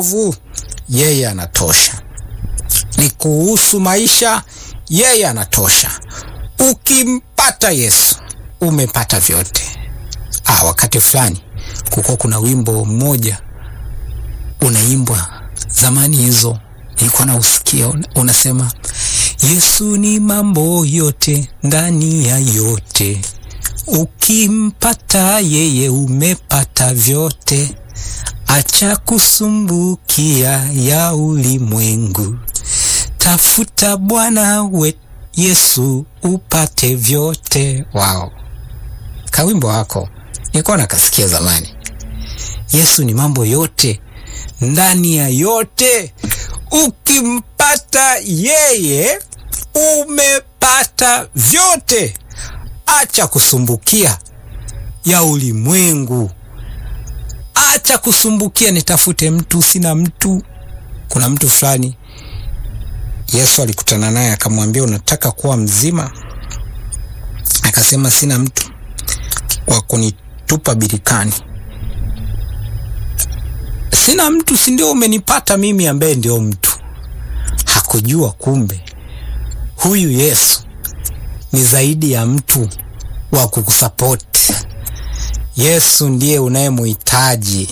wokovu, yeye anatosha. Ni kuhusu maisha, yeye anatosha. Ukimpata Yesu umepata vyote. Ah, wakati fulani kuko kuna wimbo mmoja unaimbwa zamani hizo, nilikuwa nausikia unasema, Yesu ni mambo yote ndani ya yote, ukimpata yeye umepata vyote, acha kusumbukia ya ulimwengu, tafuta Bwana we Yesu upate vyote. Wao, kawimbo wako nilikuwa nakasikia zamani. Yesu ni mambo yote ndani ya yote, ukimpata yeye umepata vyote, acha kusumbukia ya ulimwengu, acha kusumbukia nitafute mtu, sina mtu. Kuna mtu fulani Yesu alikutana naye akamwambia, unataka kuwa mzima? Akasema, sina mtu wa kunitupa birikani. Sina mtu, si ndio umenipata mimi ambaye ndio mtu? Hakujua kumbe huyu Yesu ni zaidi ya mtu wa kukusapoti. Yesu ndiye unayemuhitaji.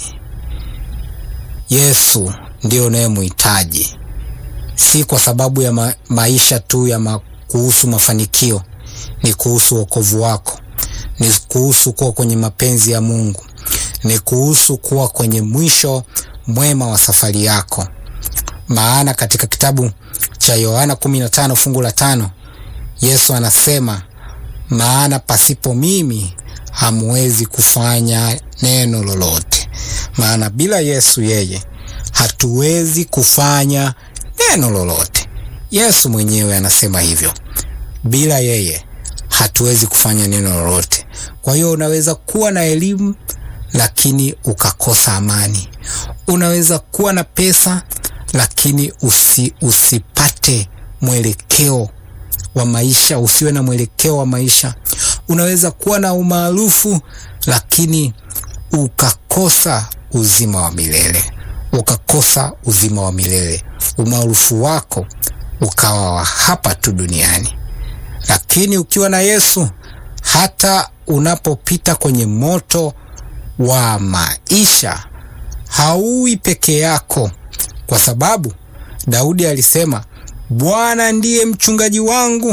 Yesu ndiye unayemuhitaji, si kwa sababu ya ma maisha tu ya ma kuhusu mafanikio, ni kuhusu wokovu wako, ni kuhusu kuwa kwenye mapenzi ya Mungu, ni kuhusu kuwa kwenye mwisho mwema wa safari yako. Maana katika kitabu cha Yohana 15 fungu la tano Yesu anasema, maana pasipo mimi hamwezi kufanya neno lolote. Maana bila Yesu yeye hatuwezi kufanya neno lolote. Yesu mwenyewe anasema hivyo, bila yeye hatuwezi kufanya neno lolote. Kwa hiyo unaweza kuwa na elimu lakini ukakosa amani. Unaweza kuwa na pesa lakini usi, usipate mwelekeo wa maisha, usiwe na mwelekeo wa maisha. Unaweza kuwa na umaarufu lakini ukakosa uzima wa milele, ukakosa uzima wa milele. Umaarufu wako ukawa wa hapa tu duniani. Lakini ukiwa na Yesu, hata unapopita kwenye moto wa maisha hauwi peke yako, kwa sababu Daudi alisema, Bwana ndiye mchungaji wangu,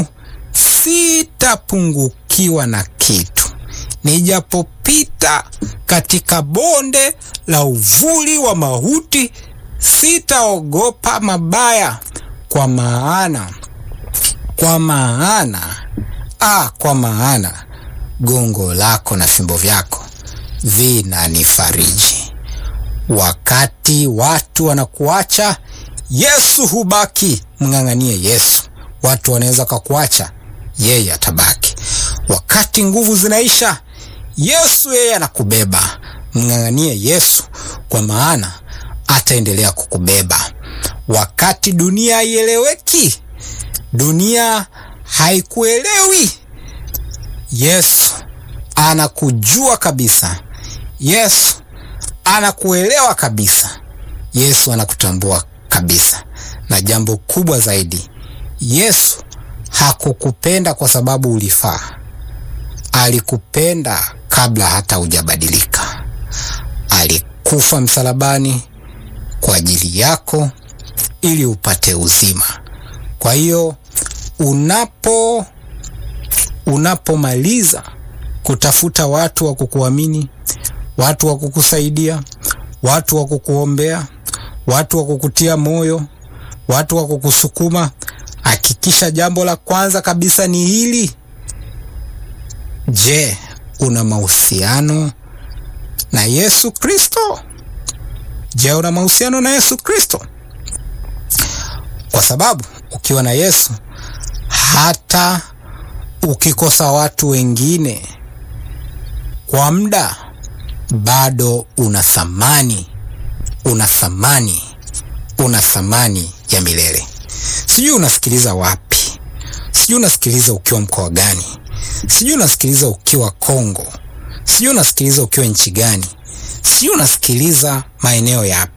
sitapungukiwa na kitu. Nijapopita katika bonde la uvuli wa mauti, sitaogopa mabaya, kwa maana kwa maana ah, kwa maana gongo lako na fimbo vyako vinanifariji. Wakati watu wanakuacha, Yesu hubaki. Mng'ang'anie Yesu. Watu wanaweza kakuacha, yeye atabaki. Wakati nguvu zinaisha, Yesu yeye anakubeba. Mng'ang'anie Yesu, kwa maana ataendelea kukubeba. Wakati dunia haieleweki, dunia haikuelewi, Yesu anakujua kabisa. Yesu anakuelewa kabisa. Yesu anakutambua kabisa, na jambo kubwa zaidi, Yesu hakukupenda kwa sababu ulifaa. Alikupenda kabla hata hujabadilika. Alikufa msalabani kwa ajili yako ili upate uzima. Kwa hiyo unapo unapomaliza kutafuta watu wa kukuamini, watu wa kukusaidia, watu wa kukuombea, watu wa kukutia moyo, watu wa kukusukuma, hakikisha jambo la kwanza kabisa ni hili. Je, una mahusiano na Yesu Kristo? Je, una mahusiano na Yesu Kristo? Kwa sababu ukiwa na Yesu, hata ukikosa watu wengine kwa muda, bado una thamani, una thamani, una thamani ya milele. Sijui unasikiliza wapi, sijui unasikiliza ukiwa mkoa gani, sijui unasikiliza ukiwa Kongo, sijui unasikiliza ukiwa nchi gani, sijui unasikiliza maeneo yapi,